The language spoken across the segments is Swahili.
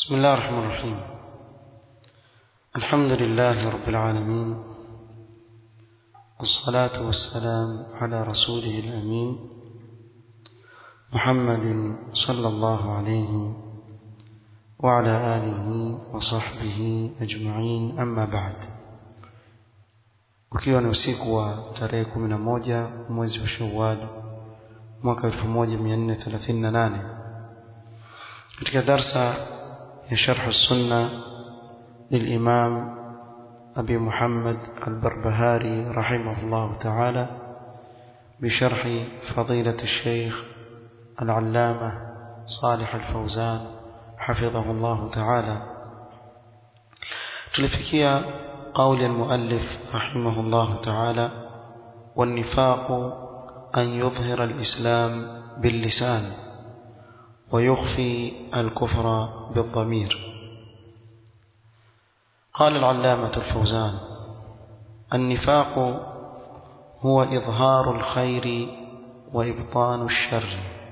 بسم الله الرحمن الرحيم الحمد لله رب العالمين والصلاة والسلام على رسوله الأمين محمد صلى الله عليه وعلى آله وصحبه أجمعين أما بعد ukiwa ni usiku wa tarehe kumi na moja mwezi wa Shawwal mwaka 1438 katika darsa ya sharh sunna للإمام أبي محمد البربهاري رحمه الله تعالى بشرح فضيلة الشيخ العلامة صالح الفوزان حفظه الله تعالى تلفكيا قول المؤلف رحمه الله تعالى والنفاق أن يظهر الإسلام باللسان ويخفي الكفر بالضمير قال العلامة الفوزان النفاق هو إظهار الخير وإبطان الشر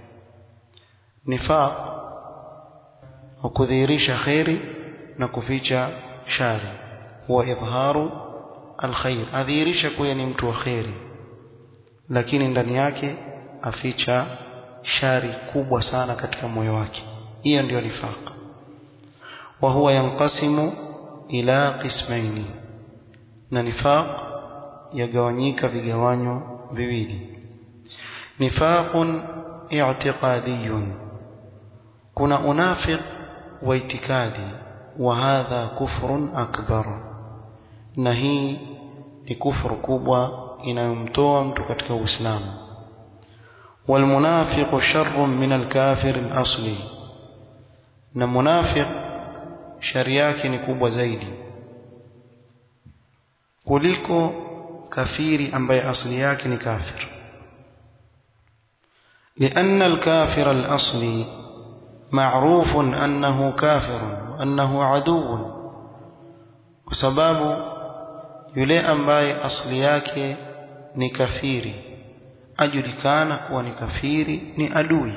نفاق وكذيريش خير نكفيش شر هو إظهار الخير أذيريش كويني mtu خير lakini ndani yake aficha shari kubwa sana katika moyo wake hiyo ndio nifaq wa huwa yanqasimu ila qismaini na nifaq yagawanyika vigawanyo viwili nifaqun i'tiqadiyun kuna unafiq wa itikadi wa hadha kufrun akbar na hii ni kufuru kubwa inayomtoa mtu katika uislamu والمنافق شر من الكافر الأصلي na munafiq shari yake ni kubwa zaidi kuliko kafiri ambaye asili yake ni kafir لأن الكافر الأصلي معروف أنه كافر وأنه عدو وسباب يلي أمباي أصلي yake ni kafiri ajulikana kuwa ni kafiri ni adui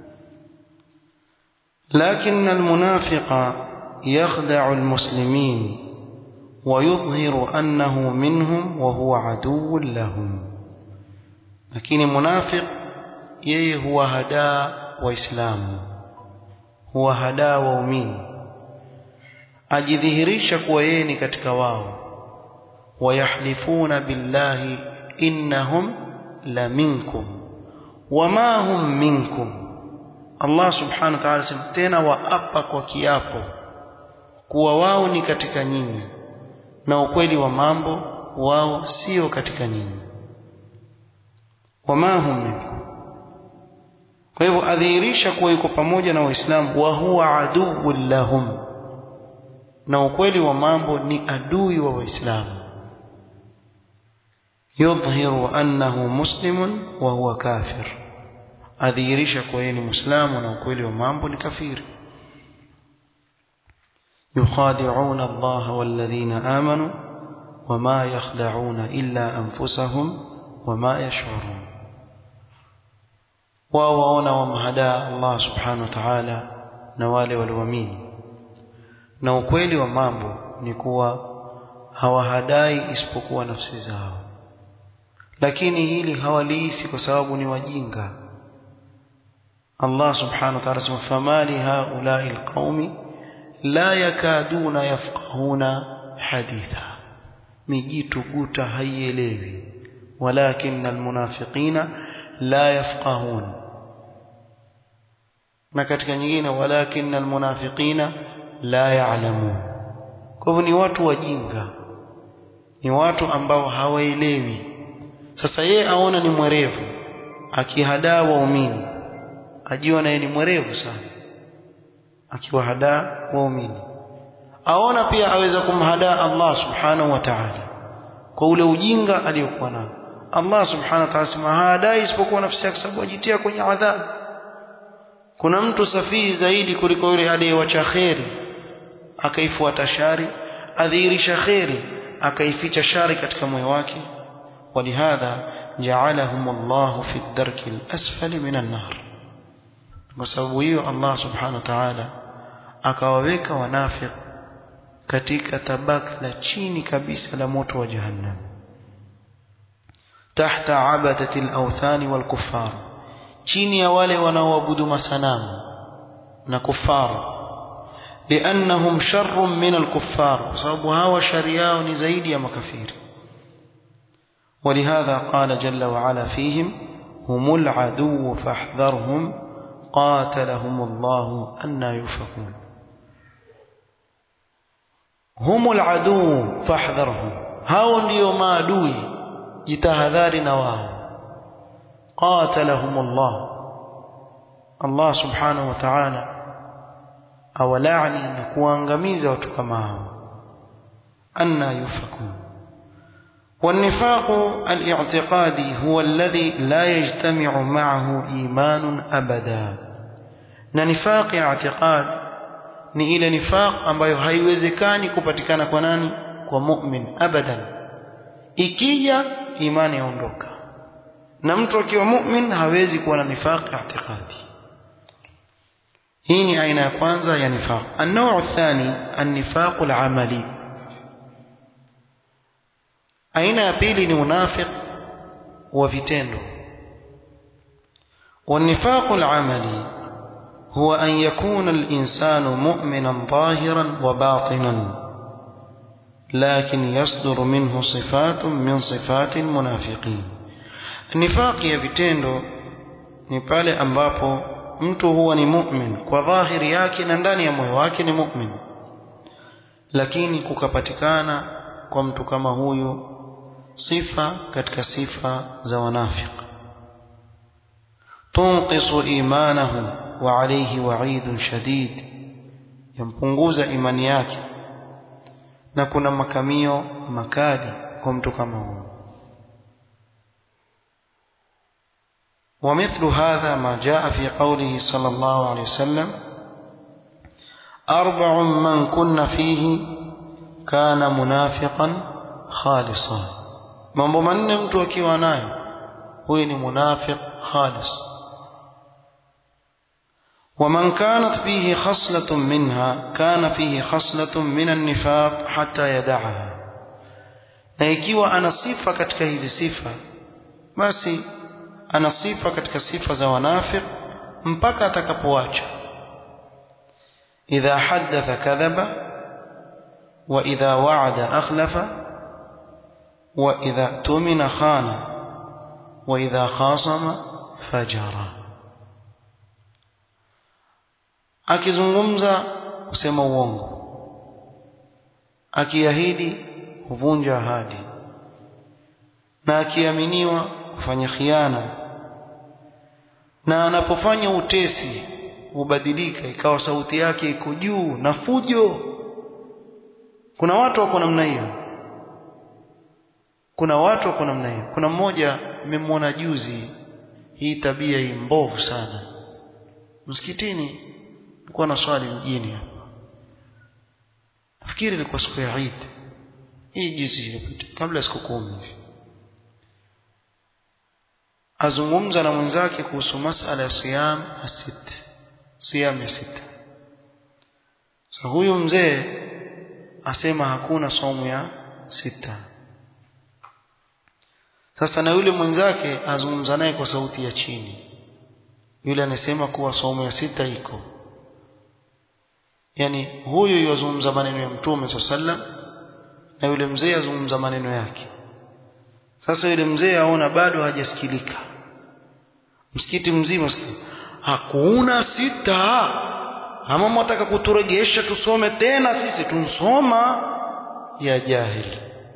لكن المنافق يخدع المسلمين ويظهر أنه منهم وهو عدو لهم لكن منافق yeye huwa hadaa waislamu huwa hadaa waumini ajidhihirisha kuwa yeye ni katika wao wayahlifuna billahi innahum la minkum wama hum minkum Allah subhanahu wa ta'ala sema tena waapa kwa kiapo kuwa wao ni katika nyinyi na ukweli wa mambo wao sio katika nyinyi wama hum minkum kwa hivyo adhihirisha kuwa yuko pamoja na waislamu wa huwa aduwwu lahum na ukweli wa mambo ni adui wa waislamu yudhhiru annahu muslimun wa huwa kafir adhihirisha kuwa yeye ni muislamu na ukweli wa mambo ni kafiri يخادعون الله والذين آمنوا وما يخدعون إلا أنفسهم وما يشعرون wawaona wamhadaa Allah subhanahu wa ta'ala na wale walioamini na ukweli wa mambo ni kuwa hawahadai isipokuwa nafsi zao lakini hili hawaliisi kwa sababu ni wajinga Allah subhanahu wa ta'ala sema famali haulai alqaumi la yakaduna yafqahuna haditha mijitu guta haielewi walakin almunafiqina la yafqahun na katika nyingine walakin almunafiqina la ya'lamun kwa hivyo ni watu wajinga ni watu ambao hawaelewi sasa yeye aona ni mwerevu akihadaa waumini ajiona yeye ni mwerevu sana akiwahadaa waumini aona pia aweza kumhadaa Allah subhanahu wa ta'ala kwa ule ujinga aliyokuwa nao Allah subhanahu wa ta'ala sema hadai isipokuwa nafsi yake sababu ajitia kwenye adhabu kuna mtu safihi zaidi kuliko yule aliyewacha kheri akaifuata shari adhihirisha kheri akaificha shari katika moyo wake walihadha ja'alahum Allah fi ad-darki al-asfali min an-nar kwa sababu hiyo Allah subhanahu wa ta'ala akawaweka wanafiq katika tabaka la chini kabisa la moto wa jahannam tahta abadati al-awthani wal-kuffar chini ya wale wanaoabudu masanamu na kufaru لأنهم شر من الكفار وصابوا هوا شرياء نزيد يا مكفير ولهذا قال جل وعلا فيهم هم العدو فاحذرهم قاتلهم الله أن يفكون هم العدو فاحذرهم هاو ndio maadui jitahadhari na wao قاتلهم الله الله سبحانه وتعالى awalaani na kuangamiza watu kama hao anna yufakun والنفاق الاعتقادي هو الذي لا يجتمع معه إيمان أبدا نفاق اعتقاد ni ile nifaq ambayo haiwezekani kupatikana kwa nani kwa mu'min abadan ikija imani yaondoka na mtu akiwa mu'min hawezi kuwa na nifaq i'tiqadi hii ni aina ya kwanza ya nifaq an-naw' athani an-nifaq al-amali aina ya pili ni unafiq wa vitendo والنفاق العملي هو أن يكون الإنسان مؤمنا ظاهرا وباطنا لكن يصدر منه صفات من صفات المنافقين النفاق ya vitendo ni pale ambapo mtu huwa ni mu'min kwa dhahiri yake na ndani ya moyo wake ni mu'min lakini kukapatikana kwa mtu kama huyu sifa katika sifa za wanafiq tunqisu imanahu wa alayhi wa'idun shadid yampunguza imani yake na kuna makamio makali kwa mtu kama huyu ومثل هذا ما جاء في قوله صلى الله عليه وسلم أربع من كن فيه كان منافقا خالصا mambo manne mtu akiwa nayo huyu ni munafiq khalis ومن كانت فيه خصلة منها كان فيه خصلة من النفاق حتى يدعها na ikiwa ana sifa katika hizi sifa basi ana sifa katika sifa za wanafiq mpaka atakapoacha idha haddatha kadhaba wa idha wa'ada akhlafa wa idha tumina khana wa idha khasama fajara akizungumza kusema uongo akiahidi huvunja ahadi na akiaminiwa kufanya khiana na anapofanya utesi hubadilika ikawa sauti yake iko juu na fujo kuna watu wako namna hiyo kuna watu wako namna hiyo kuna mmoja nimemwona juzi hii tabia hii mbovu sana msikitini nilikuwa na swali mjini hapa nafikiri ilikuwa siku ya Eid hii juzi ilipita kabla siku kumi hivi azungumza na mwenzake kuhusu masala ya siyam asit siyam ya sita so huyu mzee asema hakuna somo ya sita sasa na yule mwenzake azungumza naye kwa sauti ya chini yule anasema kuwa somo ya sita iko yani huyu yazungumza maneno ya mtume sallam na yule mzee azungumza maneno yake sasa yule mzee aona bado hajasikilika msikiti mzima hakuna sita ama mwataka kuturegesha tusome tena sisi tunsoma ya jahili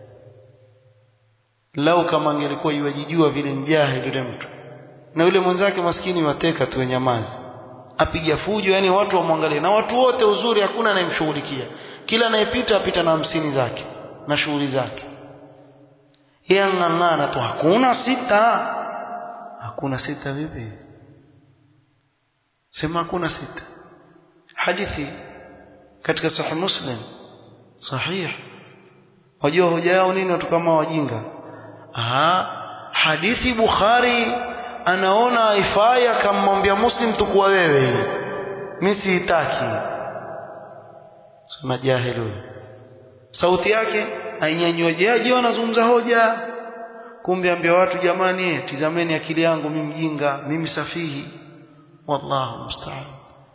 lau kama angelikuwa iwajijua vile njahili yule mtu na yule mwenzake maskini wateka tu nyamazi apiga fujo yani watu wamwangalie na watu wote uzuri hakuna anayemshughulikia kila anayepita apita na hamsini zake na shughuli zake yeye ang'ang'ana tu hakuna sita hakuna sita vipi sema hakuna sita hadithi katika sahih muslim sahih wajua hoja yao nini watu kama wajinga aha hadithi bukhari anaona haifai akamwambia muslim tukuwa wewe mimi siitaki sema jahili huyo sauti yake ainyanywaje aje anazungumza hoja kumbe ambia watu jamani tizameni akili yangu mimi mjinga mimi safihi wallahu musta'an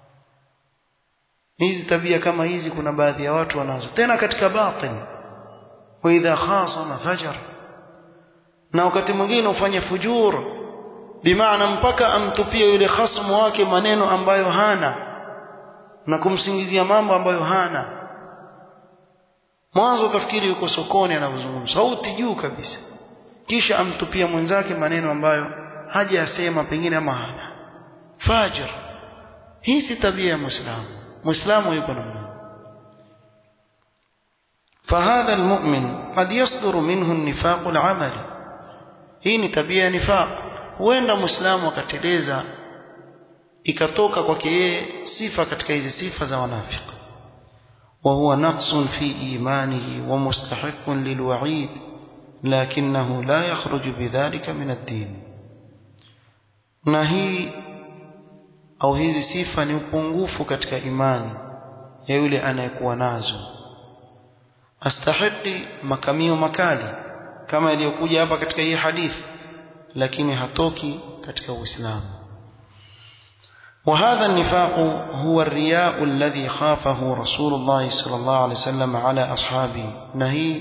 hizi tabia kama hizi kuna baadhi ya watu wanazo tena katika batin wa idha khasama fajar na wakati mwingine ufanye fujur bimaana mpaka amtupie yule khasmu wake maneno ambayo hana na kumsingizia mambo ambayo hana mwanzo utafikiri yuko sokoni anazungumza sauti juu kabisa kisha amtupia mwenzake maneno ambayo hajayasema pengine ama hana fajr hii si tabia ya muislamu muislamu yuko namna فهذا المؤمن قد يصدر منه النفاق العملي hii ni tabia ya nifaq huenda muislamu akateleza ikatoka kwake yeye sifa katika hizi sifa za wanafiki وهو نقص في إيمانه ومستحق للوعيد لكنه لا يخرج بذلك من الدين na hii au hizi sifa ni upungufu katika imani ya yule anayekuwa nazo astahiki makamio makali kama iliyokuja hapa katika hii hadithi lakini hatoki katika uislamu وهذا النفاق هو الرياء الذي خافه رسول الله صلى الله عليه وسلم على أصحابه نهي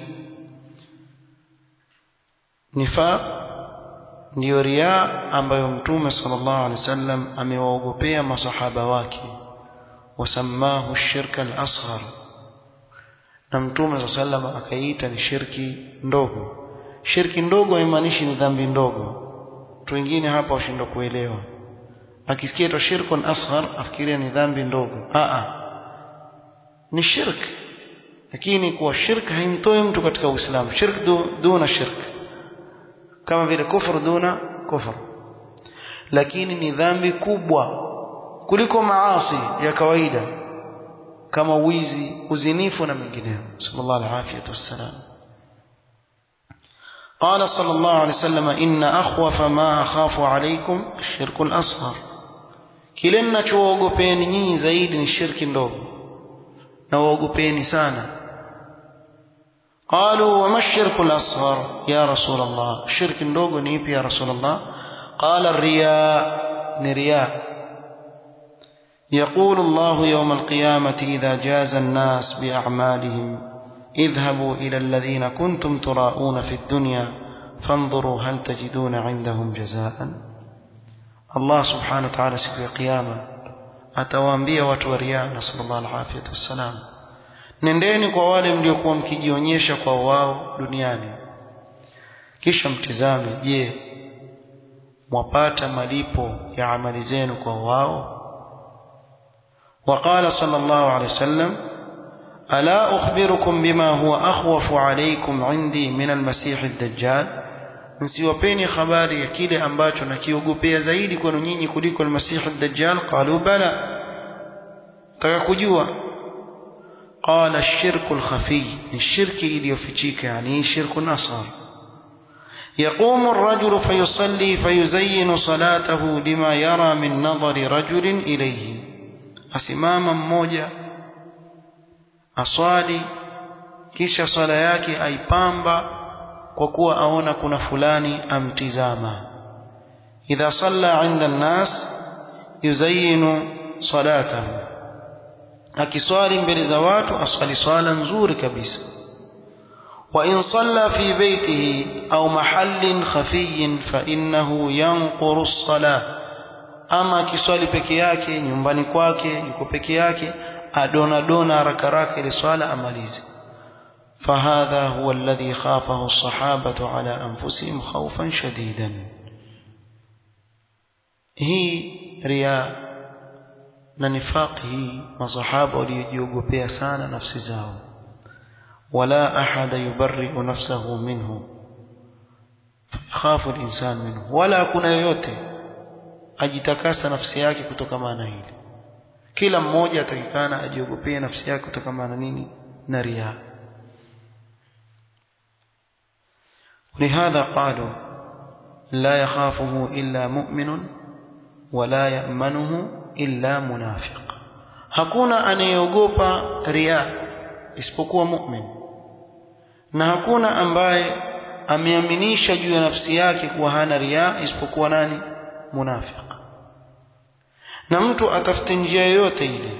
نفاق ndio riaa ambayo mtume sallallahu alaihi wasallam amewaogopea masahaba wake wasamahu shirka al-asghar na mtume sallallahu alaihi akaiita ni shirki ndogo shirki ndogo haimaanishi ni dhambi ndogo watu wengine hapa washindwa kuelewa akisikia to shirkun asghar afikiria ni dhambi ndogo a a ni shirk lakini kwa shirk haimtoi mtu katika uislamu shirk du, duna shirk kama vile kufru duna kufru lakini ni dhambi kubwa kuliko maasi ya kawaida kama wizi uzinifu na mengineyo sallallahu alaihi wasallam قال صلى الله عليه وسلم إن أخوف ما أخاف عليكم الشرك الأصغر kile ninachoogopeni nyinyi zaidi ni shirki ndogo na waogopeni sana قالوا وما الشرك الأصغر يا رسول الله الشرك ndogo ni ipi ya رسول الله قال الرياء نرياء يقول الله يوم القيامة إذا جاز الناس بأعمالهم اذهبوا إلى الذين كنتم تراءون في الدنيا فانظروا هل تجدون عندهم جزاء الله سبحانه وتعالى siku ya kiyama atawaambia watu wa riya na sallallahu alaihi wasallam nendeni kwa wale mliokuwa mkijionyesha kwa wao duniani kisha mtizame je mwapata malipo ya amali zenu kwa wao وقال صلى الله عليه وسلم ألا أخبركم بما هو أخوف عليكم عندي من المسيح الدجال msiwapeni habari ya kile ambacho nakiogopea zaidi kwenu nyinyi kuliko almasihu dajjal qalu bala taka kujua qala shirku lkhafiy ni shirki iliyofichika yani shirku nasar يقوم الرجل فيصلي فيزين صلاته لما يرى من نظر رجل إليه asimama mmoja aswali kisha swala yake aipamba kwa kuwa aona kuna fulani amtizama idha salla inda an-nas yuzayinu salatahu akiswali mbele za watu aswali swala nzuri kabisa wa in salla fi baytihi au mahallin khafiyin fa innahu yanquru as-salah ama akiswali peke yake nyumbani kwake yuko peke yake adona dona haraka haraka ile swala amalize فهذا هو الذي خافه الصحابة على أنفسهم خوفا شديدا هي رياء نفاق هي مصحابة وليجيوغوبيا سانا نفس زاو ولا أحد يبرئ نفسه منه خاف الإنسان منه ولا كنا yote ajitakasa nafsi yake kutokamana hili kila mmoja atakikana ajiogopee nafsi yake kutokamana nini na riaa لهذا قالوا لا يخافه إلا مؤمن ولا يأمنه إلا منافق hakuna anayeogopa ria isipokuwa mu'min na hakuna ambaye ameaminisha juu ya nafsi yake kuwa hana ria isipokuwa nani munafiq na mtu atafute njia yoyote ile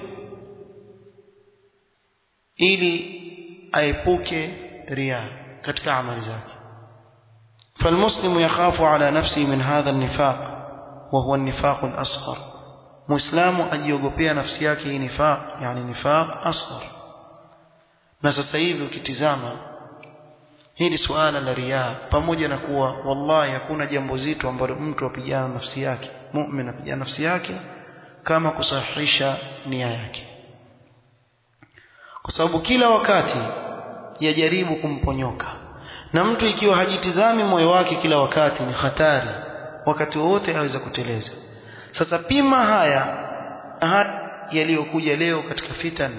ili aepuke ria katika amali zake فالمسلم يخاف على نفسه من هذا النفاق وهو النفاق الأصغر مسلم أجيوغوبيا نفسي yake نفاق يعني نفاق أصغر na sasa hivi ukitizama hili suala la riaa pamoja na kuwa wallahi hakuna jambo zito ambalo mtu apigana nafsi yake mu'min apigana nafsi yake kama kusahihisha nia yake kwa sababu kila wakati yajaribu kumponyoka na mtu ikiwa hajitizami moyo wake kila wakati ni hatari wakati wote aweza kuteleza sasa pima haya haya yaliyokuja leo katika fitan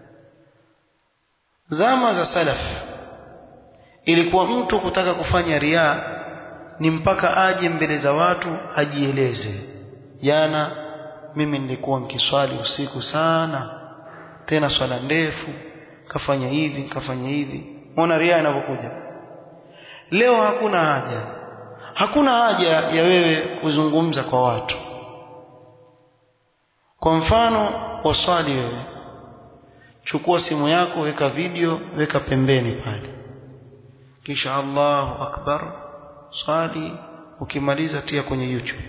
zama za salaf ilikuwa mtu kutaka kufanya riaa ni mpaka aje mbele za watu ajieleze jana mimi nilikuwa nikiswali usiku sana tena swala ndefu kafanya hivi kafanya hivi muona riaa inapokuja leo hakuna haja hakuna haja ya wewe kuzungumza kwa watu kwa mfano waswali wewe chukua simu yako weka video weka pembeni pale kisha Allahu akbar swali ukimaliza tia kwenye YouTube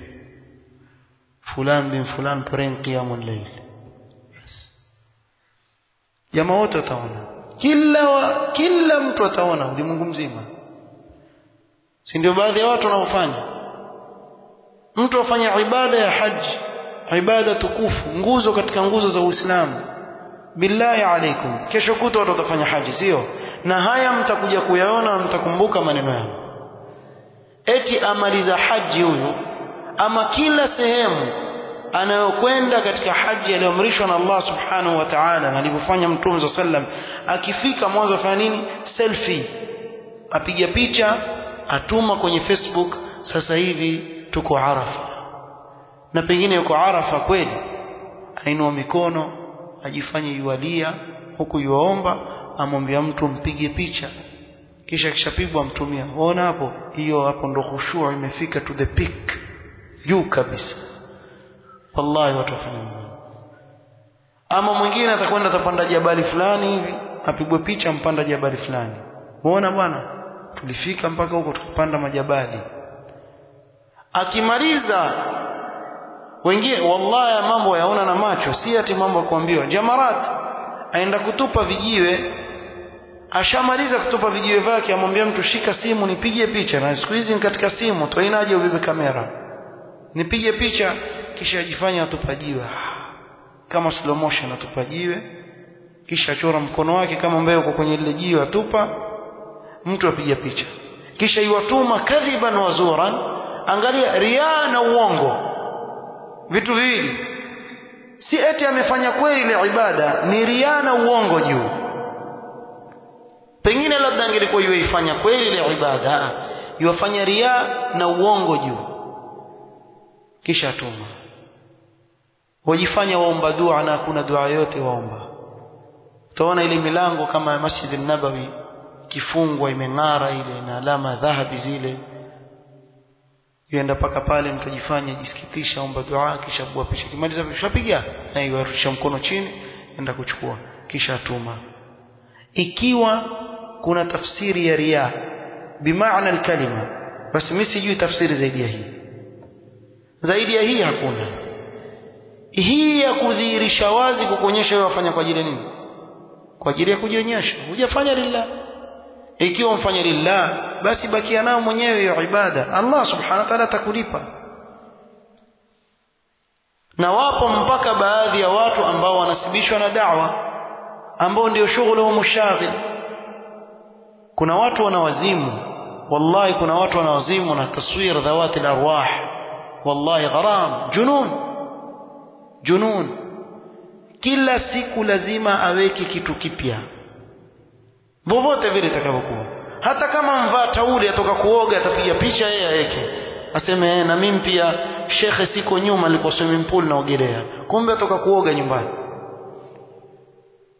fulan bin fulan praying qiyamul layl yes jamaa wote wataona kila wa, kila mtu ataona ulimwengu mzima si ndio baadhi ya watu wanaofanya mtu afanya ibada ya haji ibada tukufu nguzo katika nguzo za Uislamu billahi alaikum kesho kuta watu watafanya haji sio na haya mtakuja kuyaona mtakumbuka maneno yangu eti amaliza haji huyu ama kila sehemu anayokwenda katika haji aliyoamrishwa na Allah subhanahu wa ta'ala na alivyofanya mtume sallam akifika mwanzo afanya nini selfie apiga picha atuma kwenye Facebook sasa hivi tuko Arafa na pengine yuko Arafa kweli ainua mikono ajifanye yualia huku yuomba amwambia mtu mpige picha kisha kishapigwa mtumia unaona hapo hiyo hapo ndo khushuu imefika to the peak juu kabisa wallahi watu wafanya hivyo ama mwingine atakwenda atapanda jabali fulani hivi apigwe picha mpanda jabali fulani muona bwana tulifika mpaka huko tukapanda majabali akimaliza wengine wallahi mambo yaona na macho si ati mambo kuambiwa jamarat aenda kutupa vijiwe ashamaliza kutupa vijiwe vyake amwambia mtu shika simu nipige picha na siku hizi katika simu toinaje ubebe kamera nipige picha kisha ajifanya atupa jiwe kama slow motion atupa jiwe kisha achora mkono wake kama mbeo uko kwenye lile jiwe atupa mtu apiga picha kisha iwatuma kadhiban wazuran angalia riaa na uongo vitu viwili si eti amefanya kweli ile ibada ni riaa na uongo juu pengine labda angelikuwa yuifanya kweli ile ibada yuwafanya riaa na uongo juu kisha tuma wajifanya waomba dua na hakuna dua yote waomba utaona ile milango kama Masjid an-Nabawi kifungwa imeng'ara ile na alama dhahabi zile yuenda paka pale mtu ajifanye jisikitisha omba dua kisha bua pisha kimaliza ushapiga na iwarusha mkono chini enda kuchukua kisha atuma ikiwa kuna tafsiri ya riya bimaana alkalima basi mimi sijui tafsiri zaidi ya hii zaidi ya hii hakuna hii ya kudhihirisha wazi kukuonyesha wewe wafanya kwa ajili ya nini kwa ajili ya kujionyesha hujafanya lillah ikiwa mfanya lillah basi bakia nao mwenyewe hiyo ibada Allah subhanahu wa ta'ala atakulipa na wapo mpaka baadhi ya watu ambao wanasibishwa na da'wa ambao ndio shughuli wa mushaghil kuna watu wanawazimu wallahi kuna watu wanawazimu na taswir dhawati arwah wallahi gharam junun junun kila siku lazima aweke kitu kipya vovote vile itakavyokuwa hata kama mvaa tauli atoka kuoga atapiga picha yeye aweke aseme na mimi pia shekhe siko nyuma nilikuwa swimming pool naogelea kumbe atoka kuoga nyumbani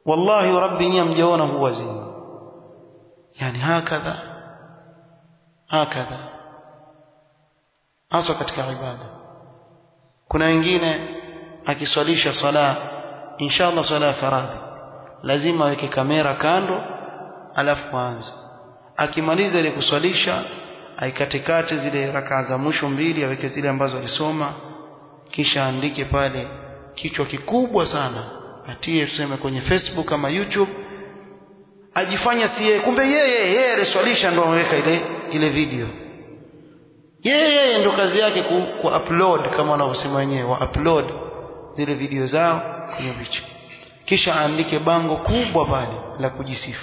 wallahi rabbi nyie mjaona huu wazimu yani hakadha hakadha hasa katika ibada kuna wengine akiswalisha swala inshallah swala ya faradhi lazima aweke kamera kando alafu aanze akimaliza ile kuswalisha aikatekate zile rakaa za mwisho mbili aweke zile ambazo alisoma kisha andike pale kichwa kikubwa sana atie tuseme kwenye Facebook ama YouTube ajifanya si yeye kumbe yeye yeye aliswalisha ndo ameweka ile ile video yeye yeye ndo kazi yake ku, ku upload kama wanavyosema wenyewe wa upload zile video zao kwenye picha kisha aandike bango kubwa pale la kujisifu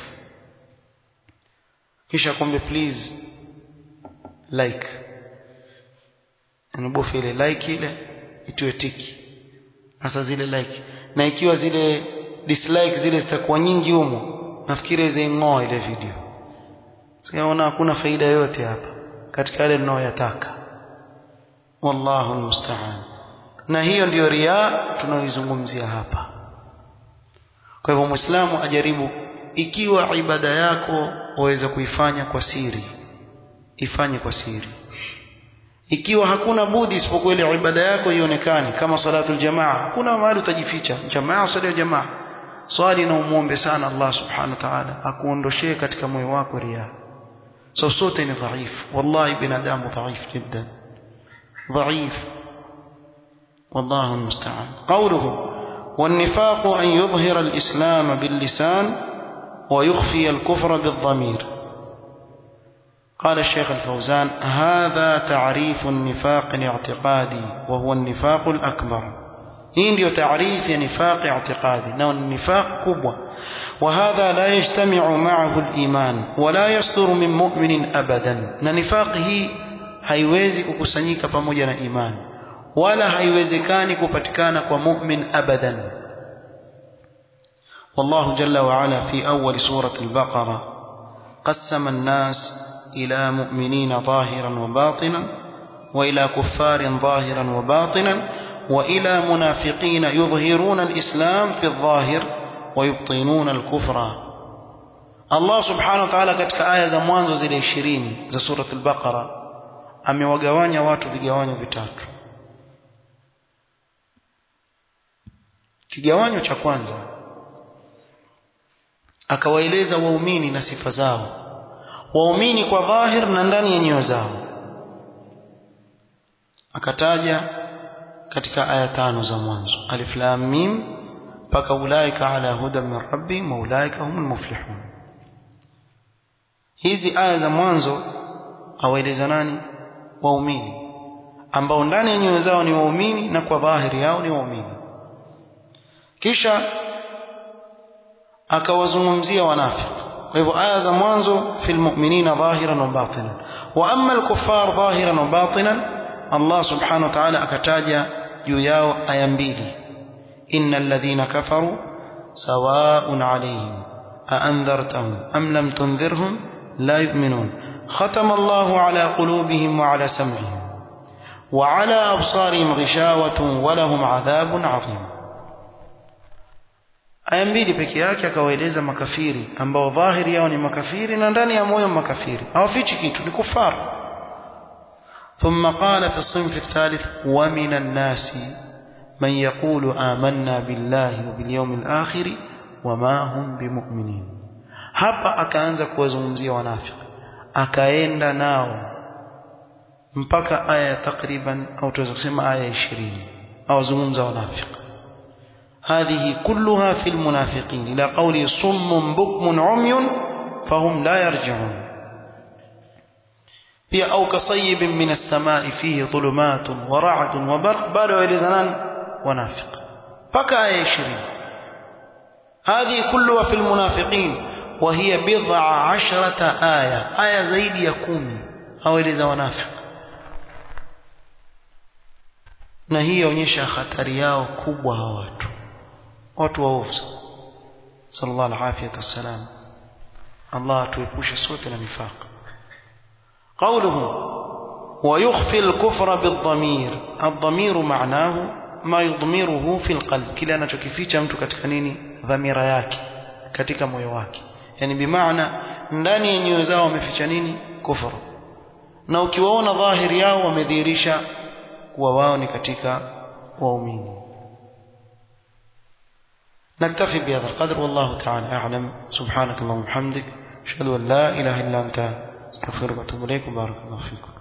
kisha kumbe please like anabofa ile like ile itiwe tiki hasa zile like na ikiwa zile dislike zile zitakuwa nyingi humo nafikiri zing'oa ile video siona hakuna faida yote hapa katika yale tunayoyataka wallahu almusta'an na hiyo ndiyo riaa tunayoizungumzia hapa kwa hivyo muislamu ajaribu ikiwa ibada yako waweza kuifanya kwa siri ifanye kwa siri ikiwa hakuna budi isipokuwa ile ibada yako ionekane kama salatul jamaa hakuna mahali utajificha jamaa swali ya jamaa swali na umuombe sana Allah subhanahu wa ta'ala akuondoshee katika moyo wako riya so sote ni dhaifu wallahi binadamu dhaif jiddan dhaif والله المستعان قوله والنفاق أن يظهر الإسلام باللسان ويخفي الكفر بالضمير قال الشيخ الفوزان هذا تعريف النفاق الاعتقادي وهو النفاق الأكبر hii ndio taarifu ya nifaq i'tiqadi na nifaq kubwa وهذا لا يجتمع معه الإيمان ولا يصدر من مؤمن أبدا na nifaq hii haiwezi kukusanyika pamoja na imani wala haiwezekani kupatikana kwa mu'min abadan والله جل وعلا في أول سورة البقرة قسم الناس إلى مؤمنين ظاهرا وباطنا وإلى كفار ظاهرا وباطنا وإلى منافقين يظهرون الإسلام في الظاهر ويبطنون الكفر الله سبحانه وتعالى katika aya za mwanzo zile 20 za sura al-Baqara amewagawanya watu vigawanyo vitatu kigawanyo cha kwanza akawaeleza waumini na sifa zao waumini kwa dhahir na ndani ya nyoyo zao akataja katika aya tano za mwanzo alif lam mim mpaka ulaika ala huda min rabbihim wa ulaika humul muflihun hizi aya za mwanzo awaeleza nani waumini ambao ndani ya nyoyo zao ni waumini na kwa dhahiri yao ni waumini kisha akawazungumzia wanafiki kwa hivyo aya za mwanzo fil mu'minina dhahiran wa batinan wa amma al-kuffar dhahiran wa batinan Allah subhanahu wa ta'ala akataja juu yao aya mbili innal ladhina kafaru sawa'un 'alayhim a anzartahum am lam tunzirhum la yu'minun ختم الله على قلوبهم وعلى سمعهم وعلى أبصارهم غشاوة ولهم عذاب عظيم aya mbili peke yake akawaeleza makafiri ambao dhahiri yao ni makafiri na ndani ya moyo makafiri hawafichi kitu ni kufaru ثم قال في الصنف الثالث ومن الناس من يقول آمنا بالله وباليوم الآخر وما هم بمؤمنين hapa akaanza kuwazungumzia wanafiki akaenda nao mpaka aya takriban au tuweza kusema aya 20 awazungumza wanafiki هذه كلها في المنافقين إلى قوله صم بكم عمي فهم لا يرجعون pia au kasayibin min as-samai fihi dhulumatun wa ra'dun wa barq bado waelezanani wanafiq mpaka aya 20 هذه كلها في المنافقين وهي بضع عشرة آية آية زيد يكومي أو إلى ونافق na hii yaonyesha hatari yao kubwa hawa watu watu waovu sallallahu alaihi wasallam Allah atuepushe sote na nifaq قوله ويخفي الكفر بالضمير الضمير معناه ما يضمره في القلب kile anachokificha mtu katika nini dhamira yake katika moyo wake yani bimaana ndani ya nyoyo zao wameficha nini kufuru na ukiwaona dhahiri yao wamedhihirisha kuwa wao ni katika waumini نكتفي بهذا القدر والله تعالى أعلم سبحانك اللهم وبحمدك أشهد أن لا إله إلا أنت استغفرك وأتوب إليك وبارك الله فيكم